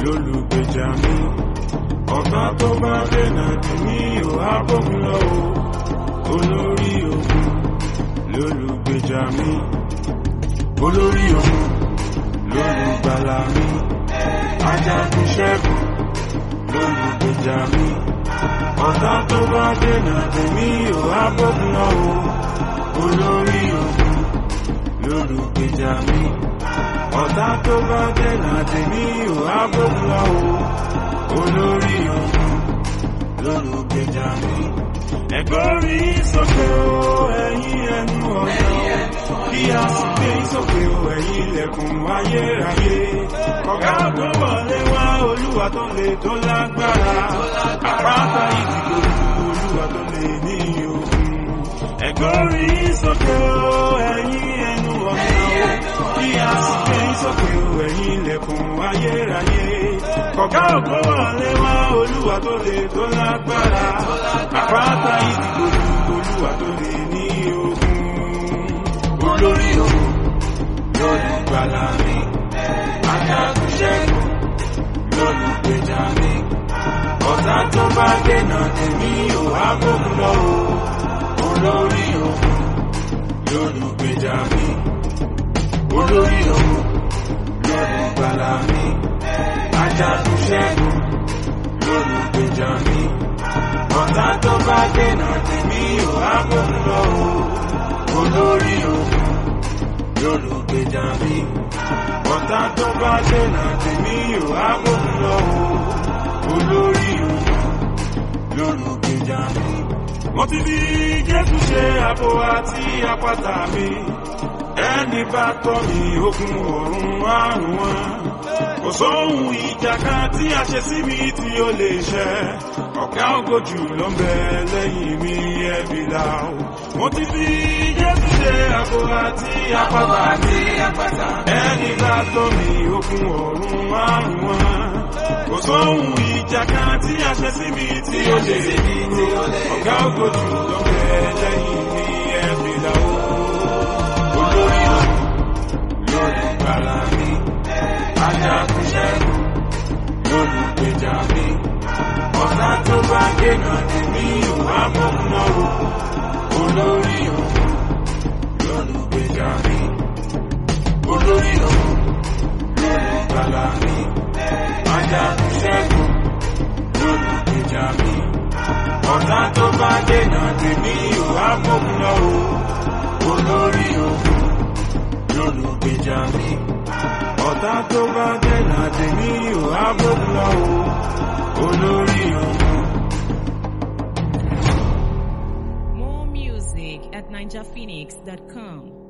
lólùgbèjà mi ọ̀tá tó bá dènà dì mí ò á bókun lọ o olórí ogun lólùgbèjà mi olórí ogun lólùgbàlà mi ajagun ṣẹ́gun lólùgbèjà mi ọ̀tá tó bá dènà dì mí ò á bókun lọ o olórí ogun lólùgbèjà mi ọ̀tá tó bá dènà dì mí ò á bókun lọ o olórí ogun lólùgbèjà mi. ẹ̀gbọ́rí sókè o ẹ̀yin ẹnu ọ̀nà kí a sì gbé sókè o ẹ̀yin ilẹ̀kùn ayérayé. ọ̀gá tó wọlé wá olúwa tó lè tó lágbára àpáta ìdìbò olúwa tó lè ní ogun. ẹ̀gbọ́rí sókè o ẹ̀yin ẹnu ọ̀nà kí a sì gbé sókè o ẹ̀yin ilẹ̀kùn ayérayé. ọ̀gá ògbó wọlé wá olúwa tó lè tó lágbára àpáta ìdìbò olúwa tó lè ní ogun. olórí ogun lólùgbàlà mi ajagun ṣẹ́gun lólùgbèjà mi ọ̀tá tó bá dènà tèmi ò á gbógun lọ o olórí ogun lólùgbèjà mi olórí ogun lólùgbàlà mi ajagun ṣẹ́gun lólùgbèjà mi ọ̀tá tó bá dènà tèmi ò á gbógun lọ o olórí ogun lólùgbèjà mi ọ̀tá tó bá dènà tèmi ò á gbógun lọ o olórí ogun lólùgbèjà mi. mo ti fi jésù ṣe àbò àti àpáta mi ẹni bá tọ́ mi ogun ọ̀run àrùn wọn kò sóhun ìjà kan tí a ṣe sí mi tí ó lè ṣẹ ọ̀gá ògojù ló ń bẹ lẹ́yìn mi ẹ̀bí là ó mo ti fi jésù ṣe àbò àti àpáta mi ẹni bá tọ́ mi ogun ọ̀run àrùn wọn kò sóhun ìjà kan tí a ṣe sí mi tí ó lè ọ̀gá ògojù ló ń bẹ lẹ́yìn mi ẹ̀bí là ó olórí ọ̀hún lólùgbàlà mi ajagun ṣẹ́gun lólùgbèjà mi ọ̀tá tó bá dènà tèmi ò wá bóun náà o olórí ọ̀hún lólùgbèjà mi olórí ọ̀hún lólùgbàlà mi ajagun ṣẹ́gun lólùgbèjà mi ọ̀tá tó bá dènà tèmi ò wá bóun náà o olórí ogun lólùgbèjà mi ọ̀tá tó bá dènà tèmi ò á bókun lọ o olórí ogun. More music at ninjaphoenix.com.